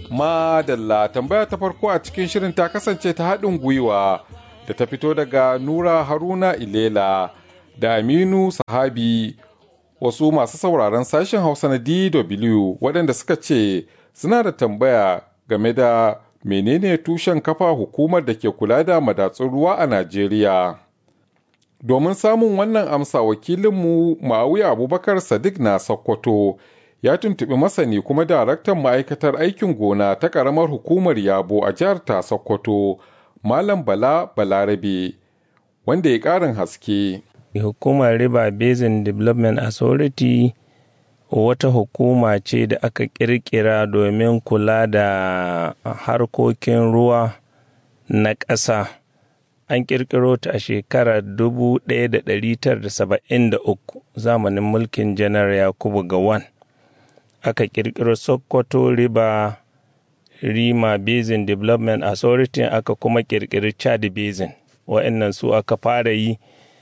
Madalla tambaya ta farko a cikin shirin ta kasance ta haɗin gwiwa da ta fito daga Nura Haruna Ilela da Aminu Sahabi wasu masu sauraron sashen Hausa na DW waɗanda suka ce suna da tambaya game da menene tushen kafa hukumar da ke kula da madatsun ruwa a Najeriya. Domin samun wannan amsa wakilinmu Ma'awiya Abubakar Sadiq na Sokoto ya tuntuɓi masani kuma daraktan ma'aikatar aikin gona ta ƙaramar hukumar Yabo a jihar ta Sokoto, Malam Bala Balarabe, wanda ya ƙarin haske. Hukumar River Basin Development Authority wata hukuma ce da aka ƙirƙira domin kula da harkokin ruwa na ƙasa. An ƙirƙiro ta a shekarar 1973 zamanin mulkin Janar Yakubu Gawan. Aka ƙirƙiro Sokoto River Rima Basin Development Authority aka kuma ƙirƙiri Chad Basin. Wa'annan su aka fara yi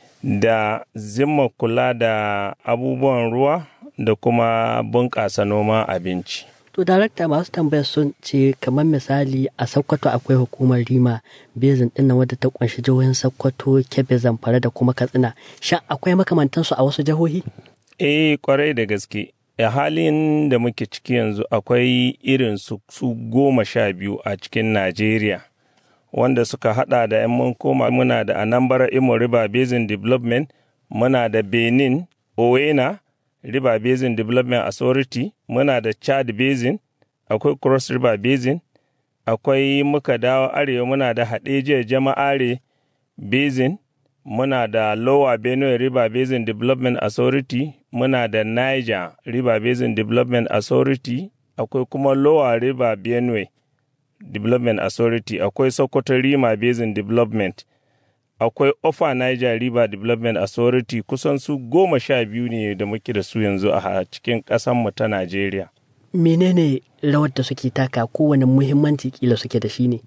da zimma kula da abubuwan ruwa da kuma bunƙasa noman abinci. To, darakta masu tambayar sun ce kamar misali a Sokoto akwai hukumar Rima Bezin ɗin wadda ta ƙunshi jihohin Sokoto, Kebbi, Zamfara da kuma Katsina. Shan akwai makamantansu a wasu jihohi? Eh, kwarai da gaske. A halin da muke ciki yanzu akwai irin su, su goma sha biyu a cikin Najeriya. Wanda suka hada da 'yan mun koma muna da Anambra Imo River Basin Development, muna da Benin, Owena, River Basin Development Authority, muna da Chad Basin, akwai Cross River Basin, akwai muka dawo arewa muna da Hadejiya Jama'are Basin, muna da Lower Benue River Basin Development Authority, muna da Niger River Basin Development Authority, akwai kuma Lower River Benue Development Authority, akwai Sokoto Rima Basin Development. akwai Ofa Niger River Development Authority kusan su goma sha biyu ne da muke da su yanzu a cikin ƙasanmu ta Najeriya. Menene rawar da suke taka kowane muhimmanci kila suke da shi ne?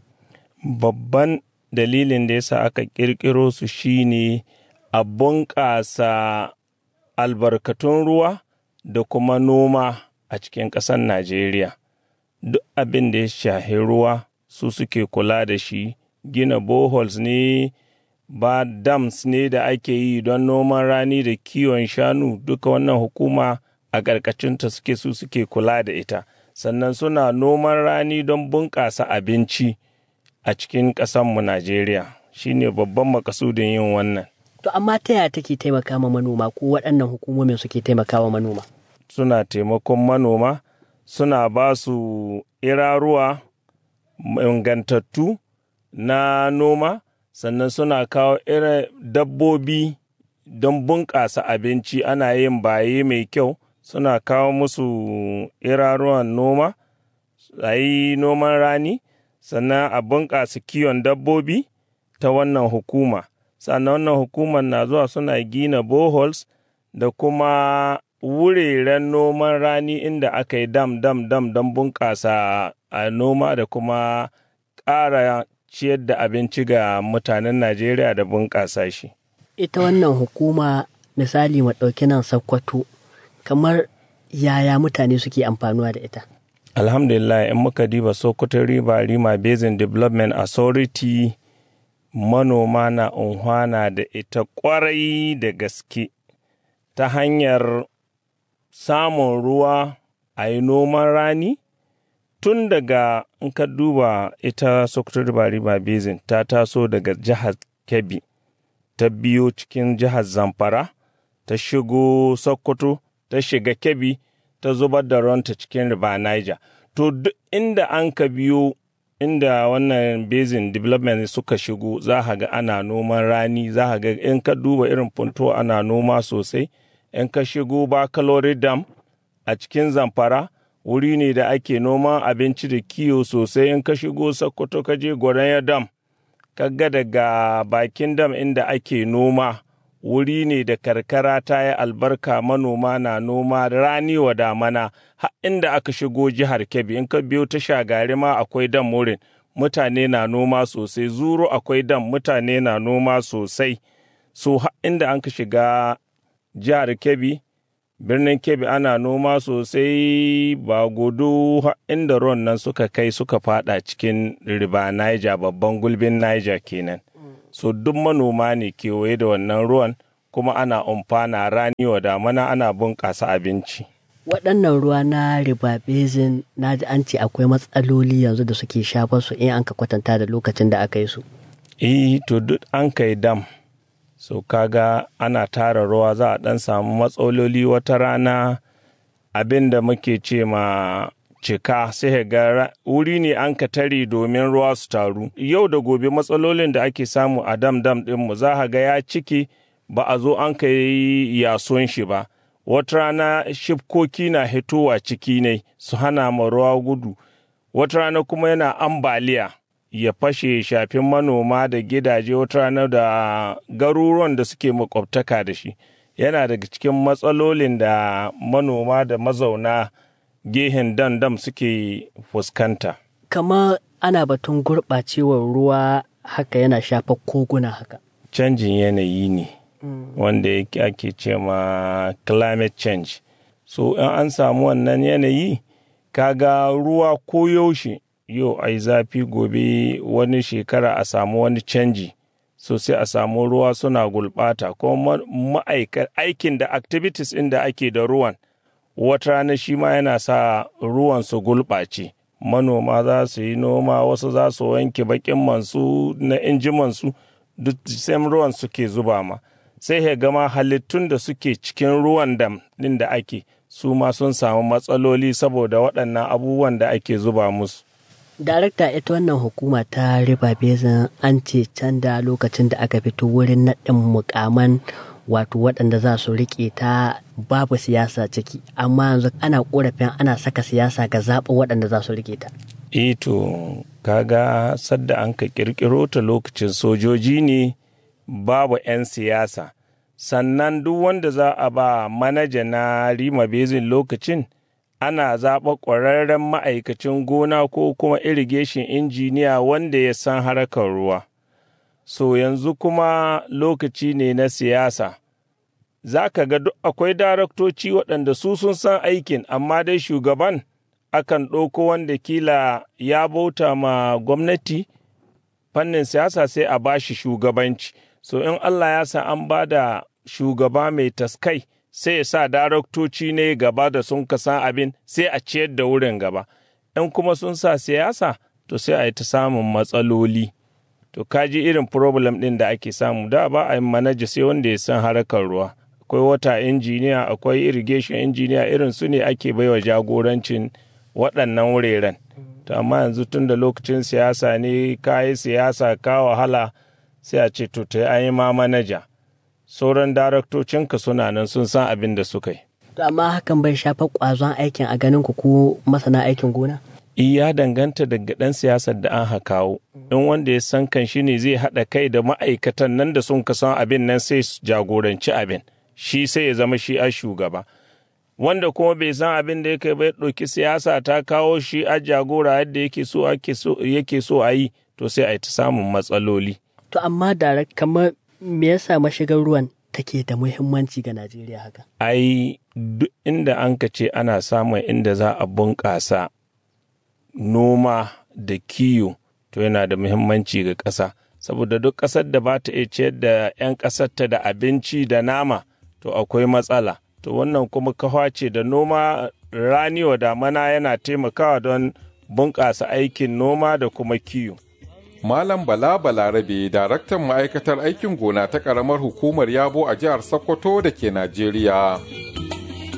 Babban dalilin da yasa aka ƙirƙiro su shine a bunƙasa albarkatun ruwa da kuma noma a cikin ƙasar Najeriya. Duk abin da ya shahi ruwa su suke kula da shi, gina boholes ne, ba dams ne da ake yi don noman rani da kiwon shanu duka wannan hukuma a ƙarƙashinta suke su suke kula da ita sannan suna noman rani don bunƙasa abinci a cikin ƙasanmu najeriya shine babban makasudin yin wannan To amma ta yaya take taimaka ma manoma ko waɗannan hukumomin suke taimaka wa manoma? suna taimakon manoma suna ba su iraruwa ingantattu na noma sannan suna kawo irin dabbobi don bunƙasa abinci ana yin baye mai kyau suna kawo musu iraruwan noma a yi noman rani sannan a bunƙasa kiwon dabbobi ta wannan hukuma sannan wannan hukumar na zuwa suna gina boholes da kuma wuraren noman rani inda aka yi dam dam dam don bunƙasa a noma da kuma ƙara ciyar da abinci ga mutanen Najeriya da bunƙasa shi. Ita wannan hukuma misali ɗauki nan Sokoto kamar yaya mutane suke amfanuwa da ita. Alhamdulillah in muka diba Sokoto River Rima Basin Development Authority manoma na unhwana da ita kwarai da gaske ta hanyar samun ruwa a yi noman rani tun daga in ka duba ita Sokoto River River Basin ta taso daga jihar Kebbi ta biyo cikin jihar Zamfara ta shigo Sokoto ta shiga Kebbi ta zubar da ruwanta cikin River Niger to duk inda an ka biyo inda wannan basin development suka shigo za ka ga ana noman rani za ka ga in ka duba irin funto ana noma sosai in ka shigo bakalori dam a cikin zamfara wuri ne da ake noman abinci da kiwo sosai in ka shigo sokoto ka je gwaranya dam ka ga daga bakin dam inda ake noma wuri ne da karkara ta yi albarka manoma na noma rani wa damana har inda aka shigo jihar kebbi in ka biyo ta shagari ma akwai dam wurin mutane na noma sosai zuru akwai dam mutane na noma sosai so har inda an ka shiga jihar kebbi birnin kebbi ana noma sosai ba gudu inda ruwan nan suka kai suka fada cikin riba niger babban gulbin niger kenan so duk manoma ne kewaye da wannan ruwan kuma ana umfana rani wa damana ana bunƙasa abinci waɗannan ruwa na riba basin na ji an ce akwai matsaloli yanzu da suke shafar su in an ka kwatanta da lokacin da aka yi su eh to duk an kai dam so kaga ana tara ruwa za a ɗan samu matsaloli wata rana abin da muke ce ma cika sai ga wuri ne an ka tare domin ruwa su taru yau da gobe matsalolin da ake samu a dam dam ɗinmu za ga ya ciki ba a zo an kai yason shi ba wata rana shifkoki na hitowa ciki ne su hana ma ruwa gudu wata rana kuma yana ambaliya ya fashe shafin manoma da gidaje wata rana da garuruwan da suke makwabtaka da shi yana daga cikin matsalolin da manoma da mazauna gehen dandam suke fuskanta kama ana batun gurɓacewar ruwa haka yana shafa koguna haka canjin yanayi ne wanda ake ce ma climate change so in an samu wannan yanayi kaga ruwa ko yaushe yau ai zafi gobe wani shekara a samu wani canji so sai a samu ruwa suna gulbata kuma aikin da activities inda ake da ruwan wata rana shi ma yana sa ruwan su gulɓace manoma za su yi noma wasu za su wanke bakin mansu na injimansu duk same ruwan suke zuba ma sai ya gama halittun da suke cikin ruwan dam ɗin da ake su ma sun samu matsaloli saboda waɗannan abubuwan da ake zuba musu. Darakta ita wannan hukuma ta riba bezin an ce can da lokacin da aka fito wurin naɗin mukaman wato waɗanda za su riƙe ta babu siyasa ciki amma yanzu ana ƙorafin ana saka siyasa ga zaɓin waɗanda za su riƙe ta. Ito kaga sadda an ka ƙirƙiro ta lokacin sojoji ne babu 'yan siyasa sannan duk wanda za a ba manaja na rima bezin lokacin ana zaɓa ƙwararren ma'aikacin gona ko kuma irrigation injiniya wanda ya san harkar ruwa so yanzu kuma lokaci ne na siyasa za ka ga duk akwai daraktoci waɗanda su sun san aikin amma dai shugaban akan ɗauko wanda kila ya bauta ma gwamnati fannin siyasa sai a bashi shugabanci so in Allah ya sa an ba da shugaba mai taskai sai ya sa daraktoci ne gaba da sun kasa abin sai a ciyar da wurin gaba in kuma sun sa siyasa to sai a yi ta samun matsaloli to kaji irin problem ɗin da ake samu da ba a yi manaja sai wanda ya san harkar ruwa akwai wata injiniya akwai irrigation injiniya irin su ne ake baiwa jagorancin waɗannan wuraren to amma yanzu tun da lokacin siyasa ne kayi siyasa ka wahala sai a ce to ta an yi ma manaja sauran daraktocinka suna nan sun san abin da suka yi. To amma hakan bai shafa ƙwazon aikin a ganin ku ko masana aikin gona? ya danganta daga ɗan siyasar da an hakawo in wanda ya san kan shi ne zai haɗa kai da ma'aikatan nan da sun san abin nan sai su jagoranci abin shi sai ya zama shi a shugaba wanda kuma bai san abin da yake bai ɗauki siyasa ta kawo shi a jagora yadda yake so yake so a yi to sai a yi ta samun matsaloli To amma da kamar me yasa mashigar ruwan take da muhimmanci ga Najeriya haka? ai duk inda an ka ce ana samun inda za a bunƙasa noma da kiyo to yana da muhimmanci ga ƙasa saboda duk ƙasar da ba ta iya ciyar da 'yan ƙasarta da abinci da nama to akwai matsala to wannan kuma kawa ce da noma rani wa damana yana taimakawa don bunƙasa aikin noma da kuma kiyo. Malam Bala Balarabe, daraktan ma'aikatar aikin gona ta ƙaramar hukumar Yabo a jihar Sokoto da ke Najeriya.